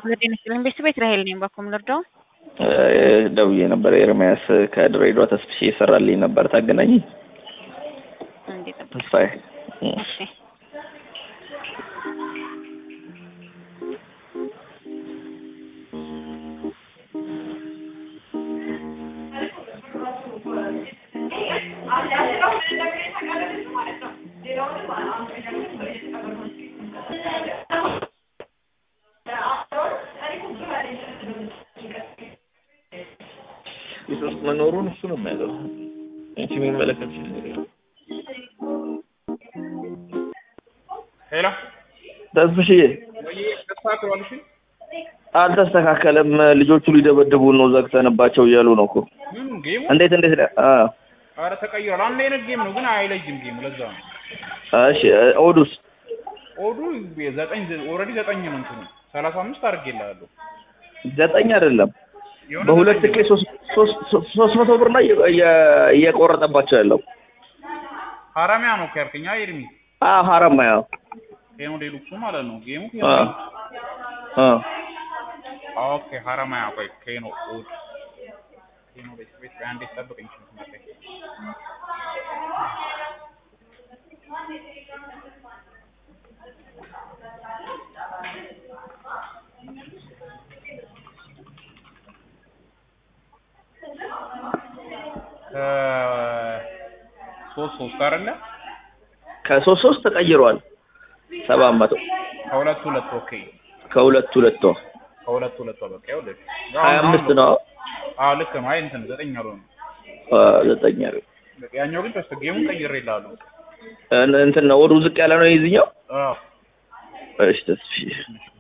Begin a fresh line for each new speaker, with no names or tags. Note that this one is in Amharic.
ጤና ይስጥልኝ ቤተሰብ ራሄል ነኝ። ባኮም ልርዳው?
ደውዬ ነበር። ኤርሚያስ ከድሬዳዋ ተስፍሽ ይሰራልኝ ነበር። ታገናኝ
አንዴ ጠብቅ።
ተስፋዬ
እሺ
ሶስት መኖሩን እሱ ነው የሚያውቀው። አንቺ የሚመለከት
ሄሎ
ተስፍሽዬ
ወይ ተስተካክሏል? እሺ
አልተስተካከለም። ልጆቹ ሊደበድቡን ነው ዘግተንባቸው እያሉ ነው እኮ።
ምን ጌሙ?
እንዴት እንዴት ነው? አ
ኧረ ተቀይሯል። አንድ አይነት ጌም ነው ግን አይለይም ጌሙ። ለዛ ነው
እሺ ኦዱስ
ኦዱ ዘጠኝ ኦልሬዲ ዘጠኝ ነው እንትኑ ሰላሳ አምስት አድርጌልሃለሁ።
ዘጠኝ አይደለም
የሆነ
በሁለት
ዘጠኝ
ኬ ሶስት ሶስት ሶስት መቶ ብር ነው እየ- እየቆረጠባቸው ያለው።
ሀራሚያ ነው እኮ ያልከኝ። አይ ኤርሚ
አ ሀረማያ
ኬኖ ዴሉክሱ ማለት ነው ጌሙ።
አ አ
ኦኬ ሀራማያ ቆይ ኬኖ ኦድ ኬኖ ቤት ቤት አንዴ ጠብቀኝ። ሽንት ሶስት ሶስት አይደለ?
ከሶስት ሶስት ተቀይሯል። ሰባት መቶ
ከሁለት ሁለት ኦኬ
ከሁለት ሁለት ነው
ከሁለት ሁለት በቃ ይኸውልህ
ሀያ አምስት ነው
አዎ ልክ ነው። አይ እንትን ዘጠኝ አልሆነም።
አ ዘጠኝ አይደል?
በቃ ያኛው ግን ተስተ ጌሙን ቀይሬልሃለሁ።
እን- እንትን ነው ወዱ ዝቅ ያለ ነው የዚህኛው።
አዎ
እሺ ተስፍሽ